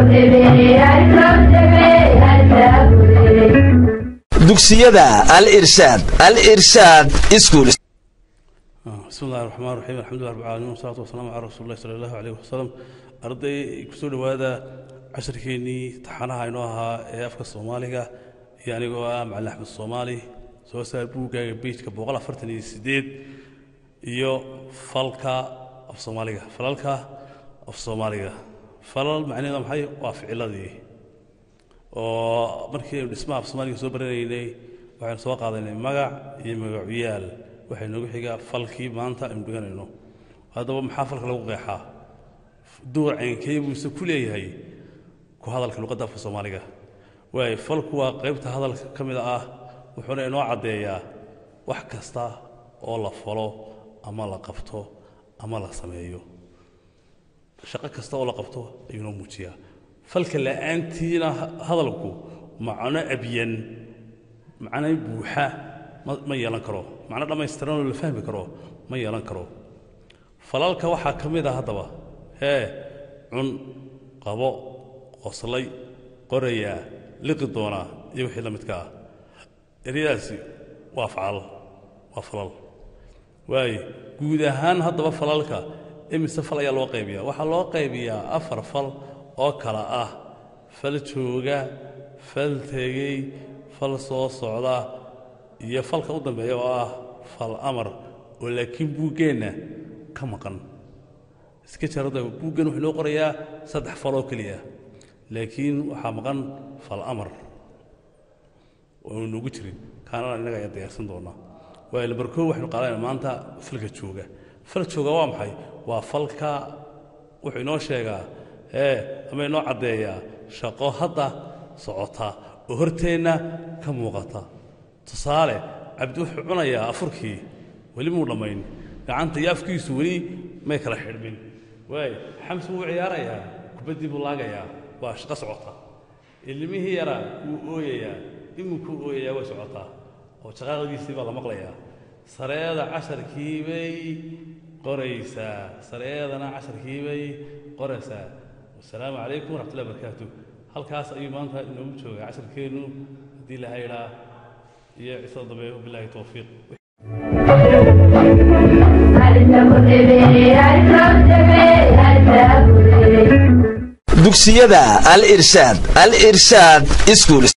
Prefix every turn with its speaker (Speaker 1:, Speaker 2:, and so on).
Speaker 1: dugsiyada al irshaad al irshaad iskuul
Speaker 2: bismi illahi raxmaan raxiim alxamdulilah rab alamiin wasalaatu wasalaamu calaa rasuuli llahi sala allahu aleyh wasalam arday kusoo dhowaada casharkeennii taxanaha inoo ahaa ee afka soomaaliga iyo anigoo ah macalin axmed soomaali soo saar buuggaaga beijka boqol afartan iyo sideed iyo falka af soomaaliga falalka af soomaaliga falal macnaheeda maxay waa ficiladii oo markii aynu dhismaha af soomaaliga soo baranaynay waxaynu soo qaadaynay magac iyo magacuyaal waxay noogu xigaa falkii maanta aynu dhiganayno haddaba maxaa falka lagu qeexaa door caynkee buuse ku leeyahay ku hadalka luqadda afka soomaaliga waayo falku waa qaybta hadalka ka mid ah wuxuuna inoo caddeeyaa wax kasta oo la falo ama la qabto ama la sameeyo shaqo kasta oo la qabto ayuu noo muujiyaa falka la'aantiina hadalku macno abyan macno buuxa ma yeelan karo macno dhammaystiranoo la fahmi karo ma yeelan karo falalka waxaa ka mid ah haddaba hee cun qabo qoslay qorayaa liqi doonaa iyo wixii la midka ah eryadaasi waa facal waa falal waaye guud ahaan haddaba falalka imise fal ayaa loo qaybiyaa waxaa loo qaybiyaa afar fal oo kala ah fal jooga fal tegey fal soo socda iyo falka u dambeeya oo ah fal amar oo laakiin buuggeenna ka maqan iska jarada buuggan wuxuu noo qorayaa saddex fal oo keliya laakiin waxaa maqan fal amar oonu noogu jirin kaanana innaga ayaa diyaarsan doonaa waayo lambarkoo waxaynu qaadanayna maanta falka jooga fal jooga waa maxay waa falka wuxuu inoo sheegaa ee ama inoo caddeeyaa shaqo hadda socota oo horteenna ka muuqata tusaale cabdi wuxuu cunayaa afurkii weli muu dhammayn gacanta iyo afkiisu weli may kala xidhmin waayo xamsi wuu ciyaarayaa kubaddii buu laagayaa waa shaqo socota ilmihii yaraa wuu ooyayaa iminkuu ooyayaa way socotaa oo shaqaaqadiisii baa la maqlayaa sareeda casharkii bay qoraysaa sareedana casharkii bay qoraysaa wasalaamu calaykum waraxmatullahi barakaatu halkaas ayuu maanta inoogu joogaa casharkeennu haddii laha idhaa iyo cisada dambe wabilaahi towfiiq
Speaker 1: dugsiyada al irshaad al irshaad iskuul